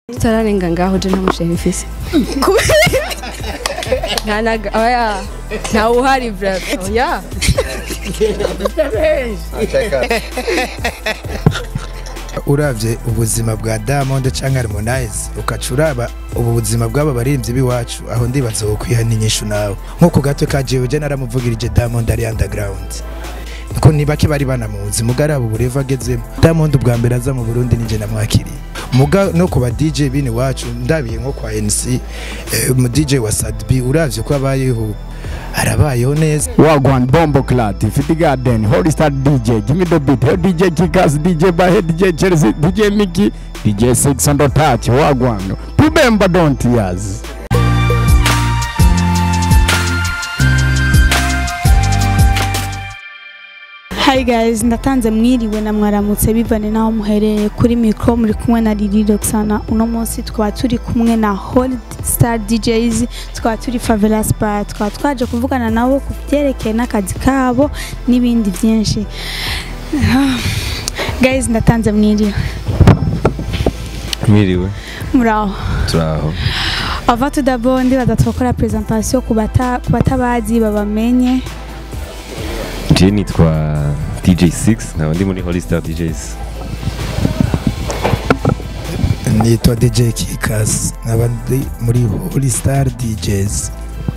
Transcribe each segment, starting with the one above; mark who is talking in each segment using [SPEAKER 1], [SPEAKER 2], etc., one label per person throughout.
[SPEAKER 1] tutararenga ngaho je nta musheri mfise nta naga oya ntawe uhari bra oya
[SPEAKER 2] uravye ubuzima bwa Diamond canke Harmonize ukaca uraba ubu buzima bw'aba baririmbyi b'iwacu aho ndibaza wo kwihana inyishu nawe nko ku gato ka jewe je naramuvugirije Diamond ari underground ko ni bake bari banamuzi mugari abo bureva agezemo Diamond ubwa mbere aza mu Burundi nije namwakiriye muga no ku ba DJ bini wacu ndabiye nko kwa NC eh, mu DJ wa Sadbi uravye ko abayeho arabayeho neza
[SPEAKER 3] Wagwan Bombo Clat, Fiti Garden, Holy Star DJ, Gimme the Beat, Head DJ Kikas, DJ Bahe, DJ Chelsea, DJ Mickey, DJ Six on the Touch, Wagwan. Remember don't years.
[SPEAKER 4] Hi guys, ndatanze mwiriwe na mwaramutse bivane naho muhereye kuri micro muri kumwe na Lili Roxana. Uno munsi tukaba turi kumwe na Hold Star DJs, tukaba turi Favela Spa, tukaba twaje kuvugana nabo ku byerekeye n'akazi kabo n'ibindi byinshi. guys, ndatanze mwiriwe.
[SPEAKER 5] mwiriwe
[SPEAKER 4] Muraho.
[SPEAKER 5] turaho
[SPEAKER 4] Ava tudabo ndibaza twakora presentation ku bata- ku batabazi babamenye.
[SPEAKER 5] je nitwa dj6 nkaba ndi muri holy star djs
[SPEAKER 2] nitwa DJ Kikas nkaba ndi muri Holy Star DJs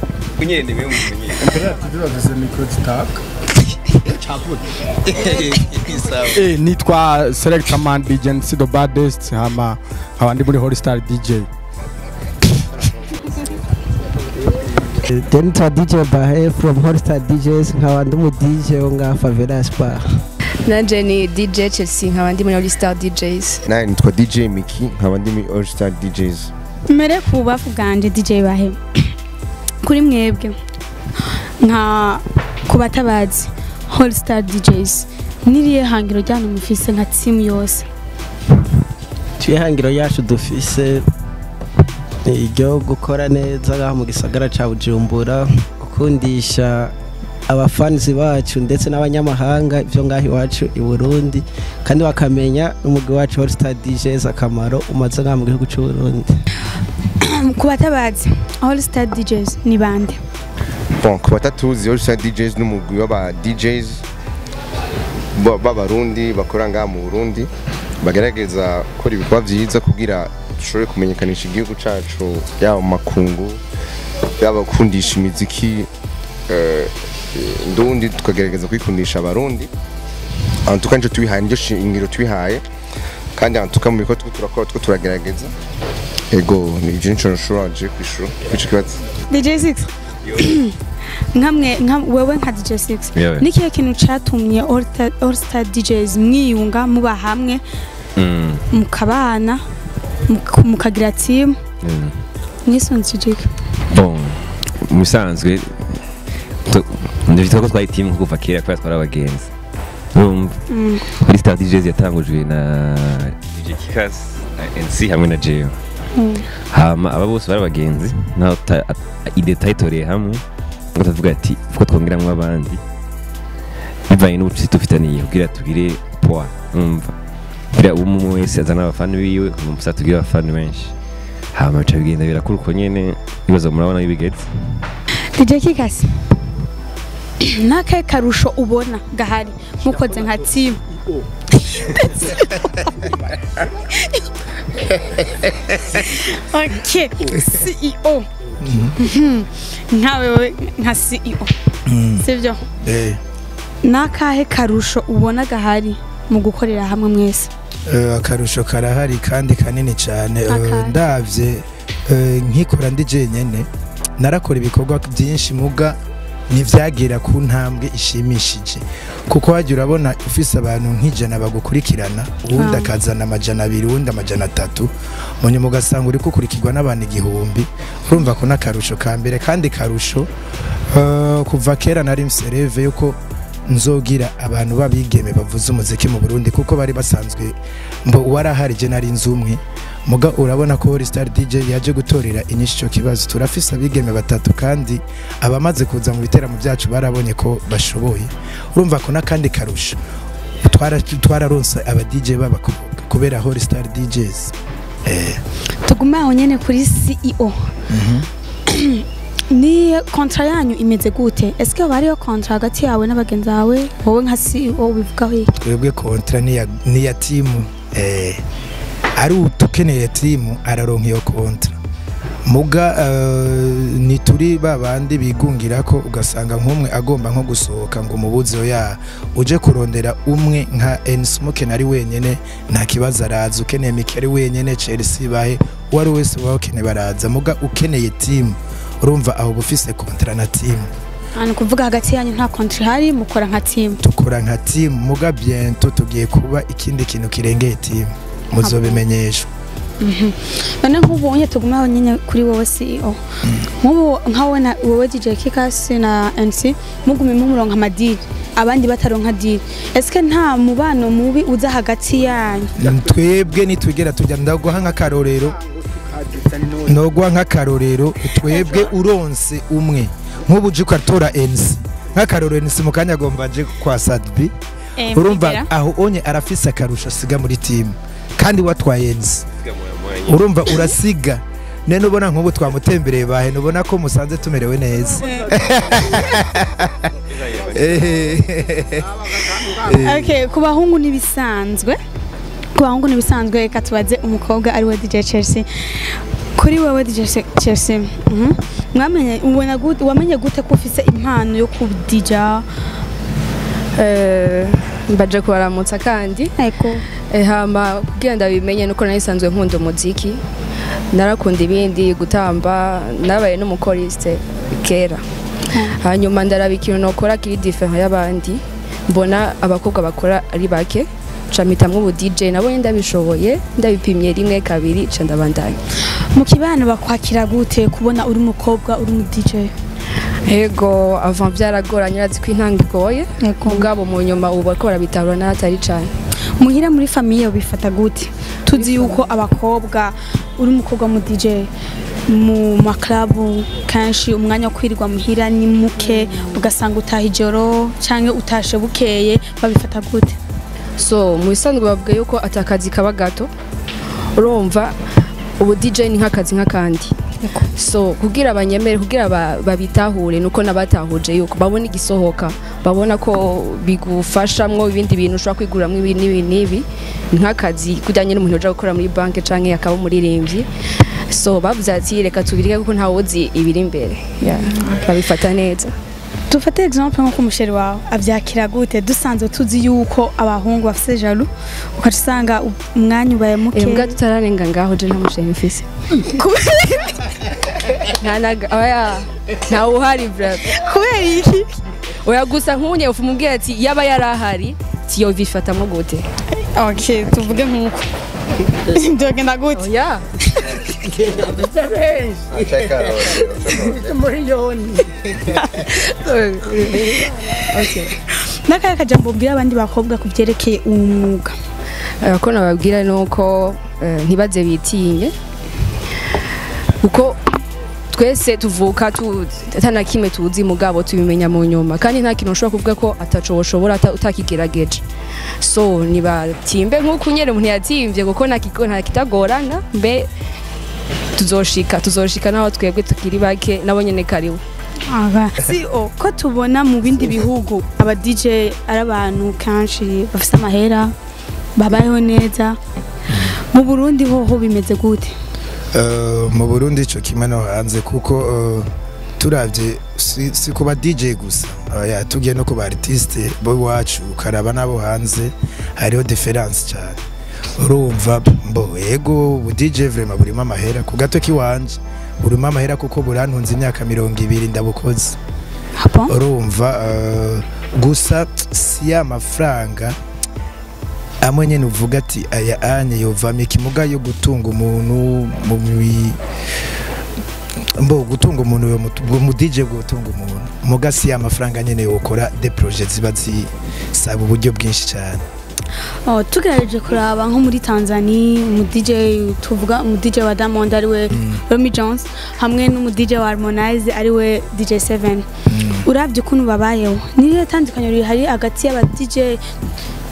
[SPEAKER 3] Eh, nitwa Selector Man DJ Nsi the baddest hama nkaba ndi muri Holy Star DJ.
[SPEAKER 6] Then to DJ Bahe from Hotstar DJs nkaba ndi mu DJ wo nga Favela Spa.
[SPEAKER 1] nanje ni DJ Chelsea nkaba ndi muri All Star DJs
[SPEAKER 7] nawe nitwa dj miki nkaba ndi muri all star djs
[SPEAKER 4] mbere ku bubafu bwanje DJ Bahe kuri mwebwe nka ku batabazi All Star DJs niriye hangiro ryanyu mufise nka team yose
[SPEAKER 6] Twihangiro yacu dufise ni iryo gukora neza ngaha mu gisagara ca Bujumbura gukundisha abafanzi bacu ndetse n'abanyamahanga ivyo ngaha iwacu i Burundi kandi bakamenya umugwi wacu Hotstar DJs akamaro umaze ngaha mu gihugu c'u Burundi.
[SPEAKER 4] ku batabazi All Star DJs ni bande
[SPEAKER 7] bon ku batatuzi all star djs n'umugwi w'aba djs ba- b'abarundi bakora ngaha mu burundi bagerageza gukora ibikorwa byiza kugira dushobore kumenyekanisha igihugu cacu yaba mu makungu yaba gukundisha imiziki eh, ndundi tukagerageza kuyikundisha abarundi antuka nico tubihaye niryo shingiro tubihaye kandi antuka mu bikorwa turiko turakora two turagerageza ego ni ivyo nico nshobora je kwishura kwico kibazo
[SPEAKER 4] DJ 6 nkamwe nka- wewe nka DJ 6
[SPEAKER 5] Yewe.
[SPEAKER 4] nikihe kintu catumye All Star- All Star DJs mwiyunga muba hamwe
[SPEAKER 5] Mm,
[SPEAKER 4] mukabana muk- mukagira team
[SPEAKER 5] mm.
[SPEAKER 4] mwisunze ijiki
[SPEAKER 5] bon mu bisanzwe tu- ndavitwa ko twari timu kuva kera kubera twari abagenzi urumva
[SPEAKER 4] Mm.
[SPEAKER 5] holy star djs yatangujwe na dj kikas na nc hamwe na jewe
[SPEAKER 4] Mm.
[SPEAKER 5] hama aba bose bari abagenzi naho ta- a- ide tayitoreye hamwe ngo tavuga ati uko twongeramwo abandi bivanye n'ubucuti dufitaniye kugira tugire poa umva kugira uwo umwe wese azana abafana biwe umusa tugire abafana benshi hama bica bigenda birakura uko nyene ibibazo murabona bibigeze
[SPEAKER 4] DJ Kikasi nakahe karusho ubona gahari mukoze nka team okay CEO Mhm. nkawe we nka CEO sibyo
[SPEAKER 2] eh
[SPEAKER 4] nakahe karusho ubona gahari mu gukorera hamwe mwese
[SPEAKER 2] Eh, akarusho karahari kandi kanini cyane Eh,
[SPEAKER 4] Akahe?
[SPEAKER 2] ndavye eh, nkikora ndi jenyene narakora ibikorwa byinshi muga ntivyagira ku ntambwe ishimishije kuko wajya urabona ufise abantu nk'ijana bagukurikirana uwundi
[SPEAKER 4] Ah.
[SPEAKER 2] akazana amajana abiri uwundi amajana atatu munyuma ugasanga uri gukurikirwa n'abantu igihumbi urumva ko n'akarusho ka mbere kandi karusho eh, kuva kera nari msereve yuko nzogira abantu babigeme bavuza umuziki mu Burundi kuko bari basanzwe mbo warahari je nari nzi umwe muga urabona ko Holy Star DJ yaje gutorera inyishu cyo kibazo turafise abigeme batatu kandi abamaze kuza mu biteramo byacu barabonye ko bashoboye urumva ko n'akandi karusho twara twararonse aba DJ b'abakobwa kubera Holy Star DJs eh
[SPEAKER 4] tugume aho nyene kuri CEO ni kontra yanyu imeze gute eske haba hariyo kontra hagati yawe n'abagenzi bawe wowe nka CEO ubivugaho iki
[SPEAKER 2] twebwe kontra niya niya timu eh ari utukeneye timu araronka iyo kontra muga eh, ni turi babandi bigungira ko ugasanga nk'umwe agomba nko gusohoka ngo umubuzi ya uje kurondera umwe nka Ensmoke nari wenyene nta kibazo araza ukeneye Mikeri wenyene Chelsea bahe uwari wese waba ukeneye baraza muga ukeneye timu urumva aho bufise kontra na timu
[SPEAKER 4] ni ukuvuga hagati yanyu nta kontra ihari mukora nka timu
[SPEAKER 2] dukora nka timu muga biento tugiye kuba ikindi kintu kirengeye timu muzobimenyeshwa
[SPEAKER 4] none nk'ubonye tugume aho nyine kuri wowe CEO nk'ubu nka wowe na wowe DJ Kikasi na NC mugume mumuronka amadiri abandi bataronka diri eske nta mubano mubi uza hagati yanyu
[SPEAKER 2] twebwe nitwigera tujya ndaguha nk'akarorero noguha nk'akarorero twebwe uronse umwe nk'ubu uje ukatora NC nk'akarorero NC mu kanya agomba aje kwa Sadbi
[SPEAKER 4] Eh,
[SPEAKER 2] urumva
[SPEAKER 4] mbigera.
[SPEAKER 2] aho onye arafise akarusho asiga muri timu kandi watwaye NC urumva urasiga nene ubona nk'ubu twamutembereye bahe nubona ko musanze tumerewe neza Ehe.
[SPEAKER 4] Okay, ku bahungu nibisanzwe ku bahungu nibisanzwe reka tubaze umukobwa ari we DJ Chelsea kuri wowe DJ Se- Chelsea mhm. mwamenye ubona gute wamenye gute ko ufise impano yo ku DJ
[SPEAKER 1] Eh, mbaje kubaramutsa kandi
[SPEAKER 4] eko
[SPEAKER 1] Eh, hama kugira ndabimenye nuko narisanzwe nkunda umuziki narakunda ibindi gutamba nabaye n'umukoriste kera hanyuma ndaraba ikintu nokora kiri different y'abandi mbona abakobwa bakora ari bake ca mpitamwo ubu DJ nabonye ndabishoboye ndabipimye rimwe kabiri ca ndabandanya
[SPEAKER 4] mu kibano bakwakira gute kubona uri umukobwa uri mu DJ
[SPEAKER 1] ego avant byaragoranye urazi ko intanga igoye
[SPEAKER 4] Ego.
[SPEAKER 1] mugabo mu nyuma ubu bariko barabitarura n'ahatari cane
[SPEAKER 4] muhira muri famiye ubifata gute tuzi yuko abakobwa uri umukobwa mu DJ mu maklabu kenshi umwanya wo kwirirwa muhira ni muke ugasanga utaha ijoro cyangwa utashe bukeye babifata gute
[SPEAKER 1] so mu bisanzwe bavuga yuko atakazi kaba gato urumva ubu DJ ni nk'akazi nk'akandi so kugira abanyemere kugira ba- babitahure nuko nabatahuje yuko babona igisohoka babona ko bigufashamwo ibindi bintu ushobora kwiguramwo ibi n'ibi n'ibi nk'akazi kujyanye n'umuntu uja gukora muri banki canke akaba umuririmbyi so bavuze ati reka tubirike kuko ntawe uzi ibiri imbere Yeah, babifata neza
[SPEAKER 4] dufate exemple nko umusheri wawe abyakira gute dusanzwe tuzi yuko abahungu bafite jalu ukaca usanga umwanya ubaye muke
[SPEAKER 1] imbwa tutararenga ngaho je nta musheri mfise nta naga oya nta uhari brother
[SPEAKER 4] kubera iki
[SPEAKER 1] oya gusa nk'unye ufu mubwira ati yaba yari ahari tiyo bifatamwo gute
[SPEAKER 4] ok tuvuge nk'uko byogenda gute
[SPEAKER 1] oya okay
[SPEAKER 4] n'akaya kajambo ubwira abandi bakobwa ku byerekeye uwo mwuga
[SPEAKER 1] Eh, ko nababwira ni uko eh, ntibaze bitinye kuko twese tuvuka tu- atana kimwe tuzi mugabo tubimenya mu nyuma kandi nta kintu ushobora kuvuga ko ataco woshobora ata- utakigerageje so nibatimbe nk'uko nyene umuntu yatimvye kuko nta kigo- nta kitagorana mbe tuzoshika tuzoshika naho twebwe tukiri bake nabo nyene karibu
[SPEAKER 4] aba si o ko tubona mu bindi bihugu aba DJ ari abantu kenshi bafite amahera babayeho neza mu Burundi hoho bimeze gute
[SPEAKER 2] Eh, mu burundi ico kimwe no hanze kuko eh, turavye si, si ku ba dj gusa oya tugiye no ku ba artiste bo iwacu ukaraba n'abo hanze hariho difference cyane urumva mbo ego ubu dj vrema burimo amahera ku gato k'iwanje burimo amahera kuko burantunze imyaka mirongo ibiri ndabukoze
[SPEAKER 4] Bon.
[SPEAKER 2] urumva eh, gusa si ya mafaranga amwe nyene uvuga ati aya anye yovamye ikimuga yo gutunga umuntu mu mi- mbo gutunga umuntu yo mutu- bwo mu DJ bwo gutunga umuntu muga si ya mafaranga nyene yokora de projet ziba zisaba uburyo bwinshi cyane
[SPEAKER 4] Oh, tugerageje kuraba nko muri Tanzania umu DJ tuvuga umu DJ wa Diamond ari we Romy Jones hamwe n'umu DJ wa Harmonize ari we DJ 7 urabye ukuntu babayeho niyo tandukanyo rihari hagati y'aba DJ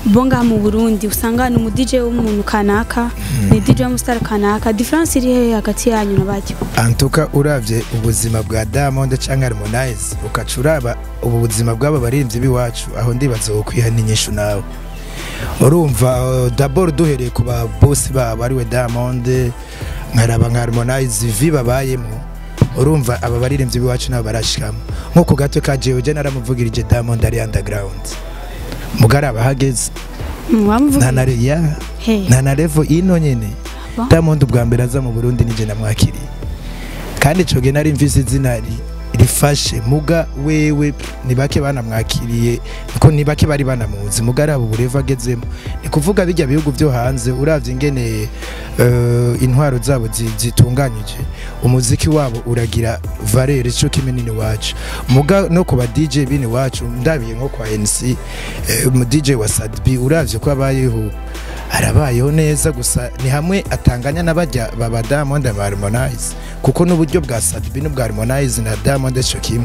[SPEAKER 4] bo ngaha mu burundi usanga ni umu DJ w'umuntu kanaka ni DJ w'umusitari kanaka diferanse iri hehe hagati yanyu na bajyo
[SPEAKER 2] antuka uravye ubuzima bwa Diamond canke Harmonize ukaca uraba ubu buzima bw'aba baririmbyi b'iwacu aho ndibaza wokwiha n'inyishu nawe urumva uh, d'abord duhereye ku ba boss babo ariwe Diamond nkaraba nka Harmonize vi babayemo urumva aba baririmbyi b'iwacu nabo barashikamo nk'uko gato ka jewe je naramuvugirije Diamond ari underground mugaraba hageze nta na re- ya
[SPEAKER 4] Hey.
[SPEAKER 2] nta na level ino nyene
[SPEAKER 4] Aba?
[SPEAKER 2] Diamond ubwa mbere aza mu Burundi nije namwakiriye kandi ico gihe nari mvise izina ri- rifashe muga wewe ni bake banamwakiriye ko ni bake bari banamuzi muga araba ubureva agezemo ni kuvuga bijya bihugu byo hanze uravye ingene uh, intwaro zabo zi- zitunganyije umuziki wabo uragira valeur ico kimenini wacu muga no ku ba DJ bini wacu ndabiye nko kwa NC eh, umu DJ wa Sadbi uravye ko abayeho arabayeho neza gusa ni hamwe atanganya n'abajya baba Diamond na Harmonize kuko n'uburyo bwa Sadbi n'ubwa Harmonize na Diamond cyo kimwe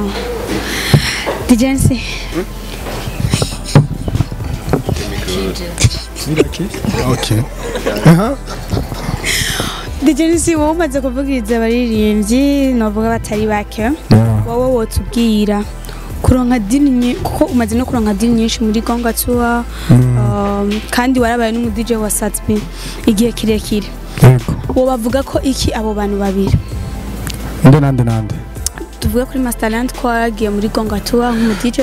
[SPEAKER 4] DJ NC
[SPEAKER 3] okay
[SPEAKER 4] DJ NC wowe umaze kuvugiriza abaririmbyi novuga batari bake wowe wotubwira kuronka dini nyi- kuko umaze no kuronka dini nyinshi muri Gonga Tour um, kandi warabaye n'umu DJ wa Satbi igihe kirekire
[SPEAKER 3] yego
[SPEAKER 4] wo bavuga ko iki abo bantu babiri
[SPEAKER 3] nde nande nande
[SPEAKER 4] tuvuge kuri Masterland ko waragiye muri Gonga Tour nk'umu DJ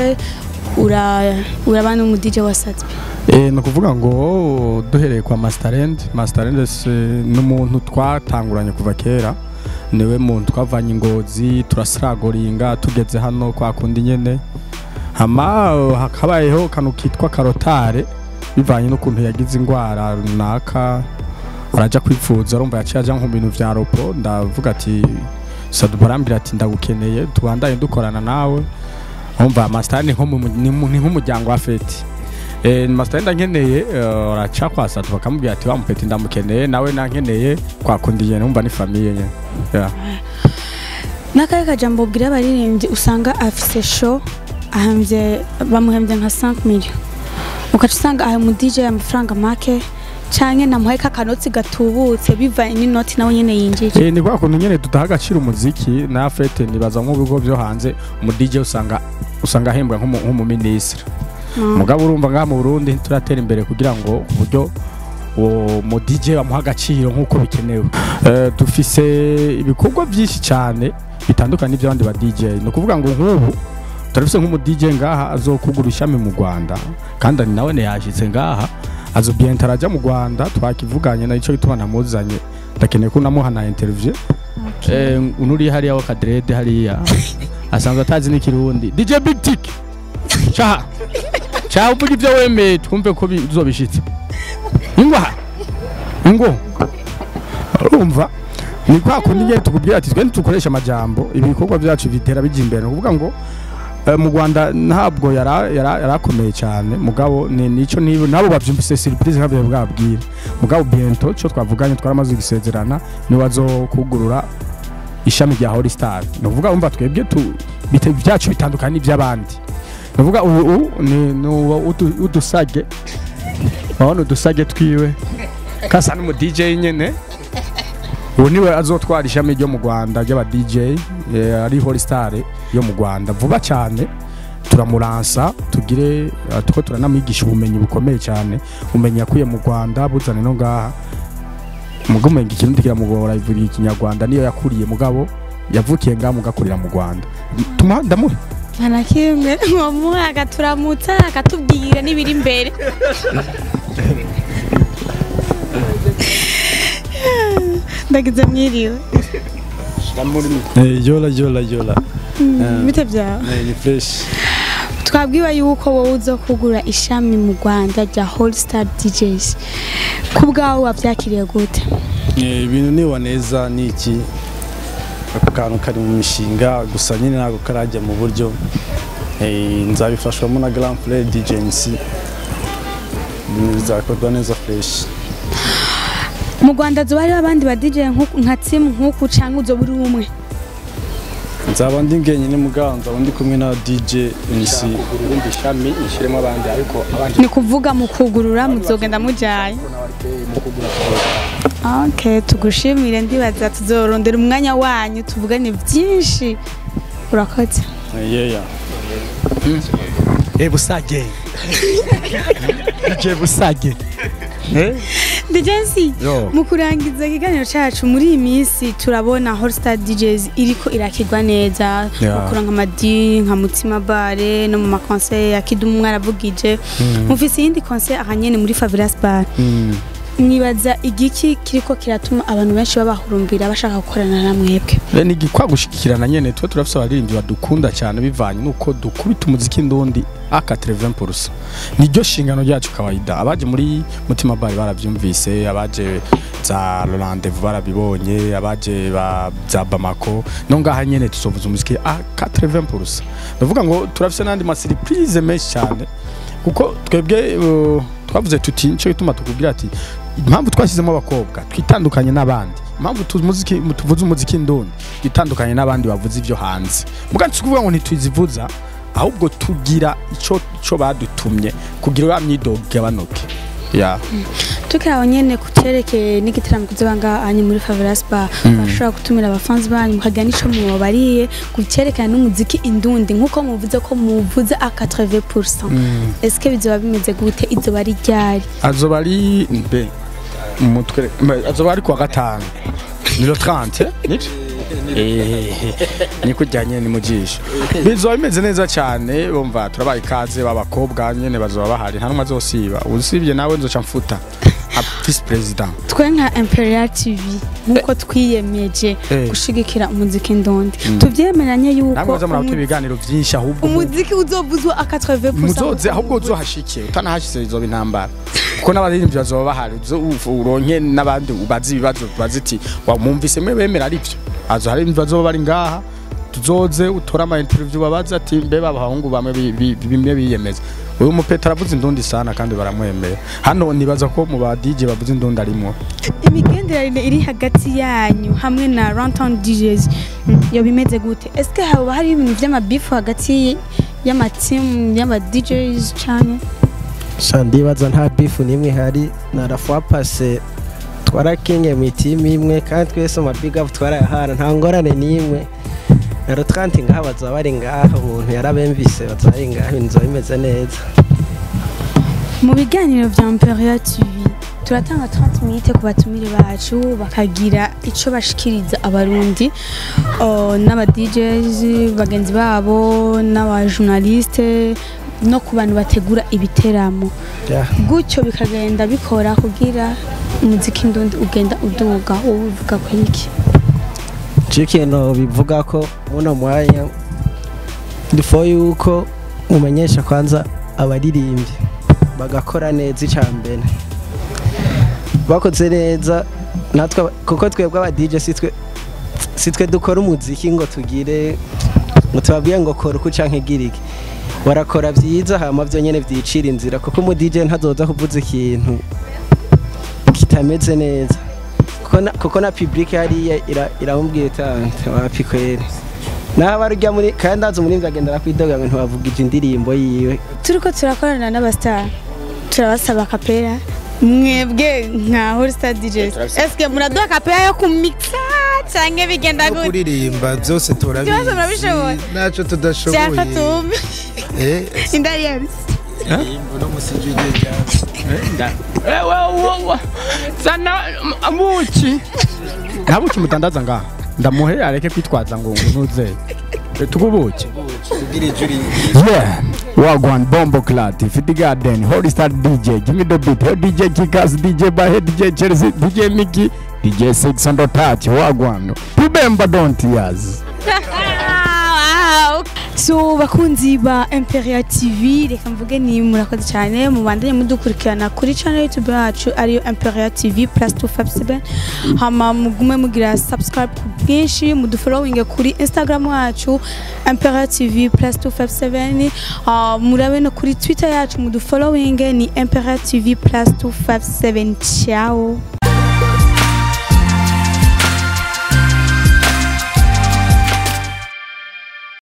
[SPEAKER 4] ura uraba n'umu DJ wa Satbi
[SPEAKER 3] Eh, ni ukuvuga ngo duhereye kwa Masterland Masterland se ni umuntu twatanguranye kuva kera niwe muntu twavanye ingozi turasiragoringa tugeze hano kwa kundi nyene hama eh, hakabayeho kanu kitwa karotare bivanye n'ukuntu yagize indwara runaka araja kwivuza arumva yaciye aja nko mu bintu vya ropo ndavuga ati sadu barambwira ati ndagukeneye tubandanye dukorana nawe umva Masterland ni nko mu- ni mu- ni nk'umuryango wa feti Eh, Masterland nkeneye eh, araca kwa Satu bakamubwira ati wa mupeti ndamukeneye nawe nankeneye kwa kundi nyene umva ni famiye nyene yeah.
[SPEAKER 4] n'akahe kajambo ubwira abaririmbyi usanga afise show ahambye bamuhembye nka 5 million ugaca usanga aha mu DJ amafaranga make canke namuhaye kakanotsi gatubutse bivanye n'inoti nawe nyene yinjije
[SPEAKER 3] Eh, ni kwa kuntu nyene tutaha agaciro umuziki na fete nibaza nko bigo byo hanze mu DJ usanga usanga ahembwa nk'umu- nk'umuminisitiri mugabo urumva ngaha mu Burundi turatera imbere kugira ngo uburyo uwo mu DJ bamuha agaciro nk'uko bikenewe Eh, dufise ibikorwa byinshi cyane bitandukanye n'iby'abandi ba DJ ni ukuvuga ngo nk'ubu turafise nk'umu DJ ngaha azokugura ishami mu Rwanda kandi ari nawe yashitse ngaha azobienta arajya mu Rwanda twakivuganye na ico gituma namuzanye ndakeneye ko namuha na interview eh unuri hariya wa kadrede hariya asanzwe atazi n'ikirundi DJ Big Tick cha cha uvuga ibyo wemeye twumve ko bizobishitse ingwa ingo urumva ni kwa kundi nyine tukubwira ati twe dukoresha amajambo ibikorwa byacu bitera bijya imbere ni ukuvuga ngo eh, mu Rwanda ntabwo yara- yara- yarakomeye cyane mugabo ni nico nibo nabo bavyumvise surprise nkabyo bwabwira mugabo biento cyo twavuganye twaramaze gusezerana ni wazokugurura ishami rya Holy Star ni ukuvuga umva twebwe tu bite byacu bitandukanye n'iby'abandi ni ukuvuga ubu ubu ni ni uwo udu- udusage urabona udusage twiwe kasa n'umu DJ nyene ubu niwe azotwara ishami ryo mu Rwanda ry'aba DJ eh, ari Holy Star yo mu Rwanda vuba cyane turamuransa tugire eh, tuko turanamwigisha ubumenyi bukomeye cyane ubumenyi yakuye mu Rwanda buzane no ngaha mugo umenga ikirundi kiramugora ivuga ikinyarwanda niyo yakuriye mugabo yavukiye ngaha mugakurira mu Rwanda tuma ndamuhe
[SPEAKER 4] nta kimwe nkomuha akaturamutsa akatubwira n'ibiri imbere ndagize mwiriwe
[SPEAKER 8] Eh, yola yola yola
[SPEAKER 4] bite byawe
[SPEAKER 8] Eh, ni fresh
[SPEAKER 4] twabwiwe yuko wowe uza kugura ishami mu rwanda rya Holy Star DJs ku bwawe wabyakiriye gute
[SPEAKER 8] Eh, ibintu niwa neza ni iki ako kantu kari mu mishinga gusa nyine ntabwo karajya mu buryo Eh, nzabifashwamo na Grand Frère DJ MC ibintu bizakorwa neza fresh
[SPEAKER 4] mu rwanda zoba hariho abandi ba DJ nku- nka timu nk'uku cyangwa uzoba uri umwe
[SPEAKER 8] nzaba ndi ngenyine mugabo nzaba ndi kumwe na DJ MC
[SPEAKER 3] urundi shami ishiremo abandi ariko abandi
[SPEAKER 4] ni kuvuga mu kugurura muzogenda mujaye ok tugushimire ndibaza tuzorondera umwanya wanyu tuvugane byinshi urakoze
[SPEAKER 8] yeya
[SPEAKER 2] Eh busage. Je busage.
[SPEAKER 4] Dejensi
[SPEAKER 3] Yo.
[SPEAKER 4] mu kurangiza ikiganiro cyacu muri iyi minsi turabona Holstar DJs iriko irakirwa neza
[SPEAKER 3] Yeah.
[SPEAKER 4] gukora nka Madi nka Mutima Bare no mu makonseri ya Kidumu mwaravugije mufise iyindi konseri ahanyene muri Favelas Bar nibaza igiki kiriko kiratuma abantu benshi babahurumbira bashaka gukorana na mwebwe
[SPEAKER 3] ni igikwa gushigikirana nyene tuba turafise abaririmbyi badukunda cyane bivanye nuko dukubita umuziki ndundi aka 30% niryo shingano ryacu kawaida abaje muri mutima bari baravyumvise abaje za Rendezvous barabibonye abaje ba za Bamako no ngaha nyene tuzovuza umuziki aka 80% ndavuga ngo turafise nandi ma surprise menshi cyane kuko twebwe uh, twavuze tuti nico gituma tukubwira ati impamvu twashyizemo abakobwa twitandukanye n'abandi impamvu tuzumuziki tuvuze umuziki ndundi twitandukanye n'abandi bavuze ibyo hanze muga si kuvuga ngo ntituzivuza ahubwo tugira ico ico badutumye kugira ya myidogo igabanuke ya
[SPEAKER 4] tukiri aho nyene ku cerekeye n'igitaramo kuzoba ngahanyu muri Favelas Bar bashobora gutumira abafanzi banyu mukagira n'ico mubabariye ku cerekana n'umuziki indundi nk'uko muvuze ko muvuze a 80% est-ce que bizoba bimeze gute izoba ari ryari
[SPEAKER 3] azoba ari mbe mutwe azoba ari kuwa gatanu ni lo 30 nico niko ujyanye ni mu jisho bizoba bimeze neza cyane bumva turabaye ikaze b'abakobwa nyene bazoba bahari nta n'umwe azosiba usibye nawe nzoca mfuta nka vice president
[SPEAKER 4] twe nka Imperial TV nk'uko twiyemeje
[SPEAKER 3] Eh.
[SPEAKER 4] gushigikira umuziki ndundi tuvyemeranye yuko
[SPEAKER 3] namwe muza murabona
[SPEAKER 4] umu-
[SPEAKER 3] ibiganiro byinshi ahubwo mu-
[SPEAKER 4] umuziki uzovuzwa a 80%
[SPEAKER 3] muzoze ahubwo uzohashike utanahashyize izoba intambara kuko n'abaririmbyi bazoba bahari uzo- u- uronke n'abandi ubazi ibibazo bazi iti wamwumvise mwe bemera ari byo azo hari bazoba bari ngaha tuzoze utore ama interview babaza ati mbe babahungu bamwe bi- bi- bimwe biyemeza uyu mupeta aravuze indundi sana kandi baramwemera hano nibaza ko mu ba DJ bavuze indundi arimo
[SPEAKER 4] imigenderanire iri hagati yanyu hamwe na Runtown DJs mm, yo bimeze gute est-ce que haba hari ibintu vy'amabifu hagati y'amatimu y'ama DJs cyane
[SPEAKER 6] sha ndibaza nta bifu n'imwe ihari na la fois passé twarakinye mu itimu imwe kandi twese ama big up twarayahana nta ngorane n'imwe na rotranti ngaha bazaba bari ngaha umuntu yarabemvise bazaba bari ngaha ibintu bizaba bimeze neza
[SPEAKER 4] mu biganiro vya Imperial TV turatanga 30 minutes ku batumire bacu bakagira ico bashikiriza abarundi uh, n'aba DJs bagenzi babo n'aba journaliste no ku bantu bategura ibiteramo
[SPEAKER 6] Yeah.
[SPEAKER 4] gutyo bikagenda bikora kugira umuziki ndundi ugenda uduga wowe uvuga ku iki
[SPEAKER 6] cyo ikintu bivuga ko muno mwanya before yuko mumenyesha kwanza abaririmbyi bagakora neza icya mbere bakoze neza natwe kuko twebwe aba DJ si twe si twe dukora umuziki ngo tugire ngo tubabwiye ngo kora uku canke gira iki barakora byiza hama byo nyene vyicira inzira kuko umu DJ ntazoza kuvuza ikintu kitameze neza kuko na, kuko na public hariya ira- iramubwira iti wapi kweri naho barujya muri kandi azi umurimvyi agenda arakwidoga ngo ntiwavugije indirimbo yiwe
[SPEAKER 4] turiko turakorana n'abastar turabasaba kapera mwebwe nka Holstar DJs eske muraduha kapera yo kumixa canke bigenda
[SPEAKER 2] no
[SPEAKER 4] gute
[SPEAKER 2] kuririmba byose turabizi
[SPEAKER 4] Byose murabishoboye?
[SPEAKER 2] ntacyo
[SPEAKER 4] vyaka
[SPEAKER 2] tudashoboye
[SPEAKER 4] tumbi
[SPEAKER 2] Eh,
[SPEAKER 4] indariyazi
[SPEAKER 2] uno musiji ujye
[SPEAKER 3] zana amuki nta buki mutandaza ngaha ndamuhe areke kwitwaza ngo ntuze tugubuki
[SPEAKER 2] kugira ijuri
[SPEAKER 3] Yeah, Wagwan Bombo Clat, Fiti Garden, Holy Star DJ, Give me the beat, Head DJ Kikas, DJ Bahe, DJ Chelsea, DJ Mickey, DJ 600 Touch, Wagwan. Remember don't years.
[SPEAKER 4] so bakunzi ba Imperial TV reka mvuge ni murakoze cyane mubandanye mudukurikirana kuri channel YouTube yacu ariyo Imperial TV plus 257 hama mugume mugira subscribe ku bwinshi mudufollowing kuri Instagram yacu Imperial TV plus 257 uh, murabe no kuri Twitter yacu mudufollowing ni Imperial TV plus 257 ciao